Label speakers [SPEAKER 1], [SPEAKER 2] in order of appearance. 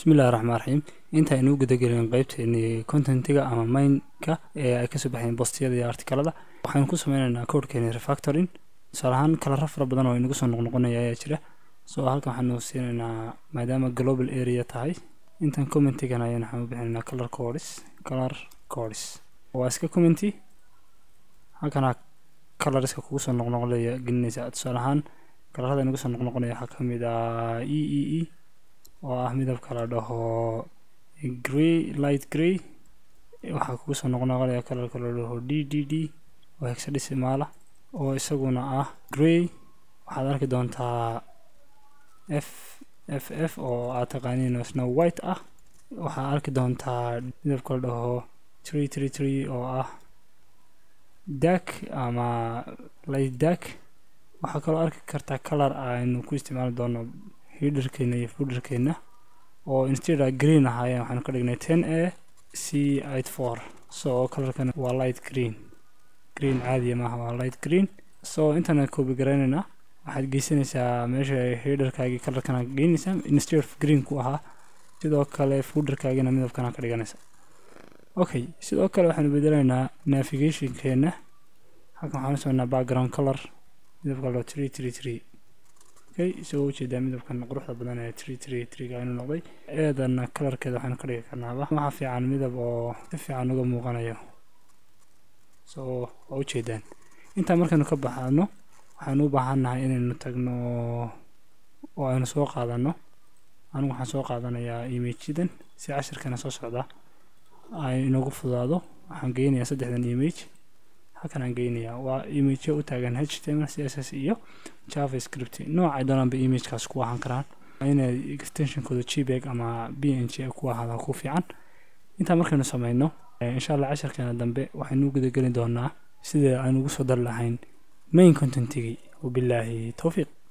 [SPEAKER 1] bismillahi raxmaan raxiim inta aynu u gudagelin qeybteeni contentiga ama mainka ee ay kasoo baxeen bostiyada iyo artikalada waxaynu ku sameyneynaa codekeeni refactoring tusaale ahaan kalara fara badan oo inagu soo noqnoqonaya ayaa jira so halkan waxaanu siineynaa maadaama global area tahay intan commentigan ayaan waxaan u bixinaynaa color codes color codes waa iska commenty halkana coloriska kugu soo noqnoqonaya gelinaysa tusaale ahaan kalarada inagu soo noqnoqonaya waxaa kamid ah e e e oo ah midabka la dhaho grey light grey waxaa kugu soo noqnoqonaya kalarka la dhaho d d d oo hexadecimaala oo isaguna ah grey waxaad arki doontaa f f f oo aad taqaaniin oo isna white ah waxaad arki doontaa midabka la dhaho tree tree tree oo ah dak ama light dak waxaa kaloo arki kartaa color aynu ku isticmaali doono hiderkeena iyo fooderkeena oo insteada green ahaayeen waxaanu ka dhignay ten a c eight four so colorkan waa light green green caadiya maaha waa light green so intaana koobi garaynaynaa waxaad geysanaysaa meesha hiderkaagii colorkana geynaysaa instead of green ku ahaa sidoo kale fooderkaagina midabkana ka dhiganaysa okay sidoo kale waxaanu bedelaynaa navigationkeena halkan waxaanu sameynaa background color midabka lo tree tree tree okay isagoo ujeedaa midabkan quruxda badan ee tree tree treega inuu noqday eedana kalarkeeda waxaanu ka dhigi karnaaba waxaa fiican midab oo si fiican uga muuqanayo so waa ujeedaan intaa markaynu ka baxano waxaanu u baahannahay inaynu tagno oo aynu soo qaadano anigu waxaan soo qaadanayaa imageyadan si cashirkana soo socda ay inoogu fudaado waxaan geynayaa saddexdan image halkan aan geynayaa waa image u taagan h t m l c s s iyo javascript noocay doonaanba imagekaas ku ahaan karaan inay extensionkooda gbeg ama b n g ku ahaada ku fiican intaa markaynu sameyno insha allah casharkeena dambe waxaynu gudageli doonaa sida aan ugu soo dari lahayn main contentigii wabilaahi towfiiq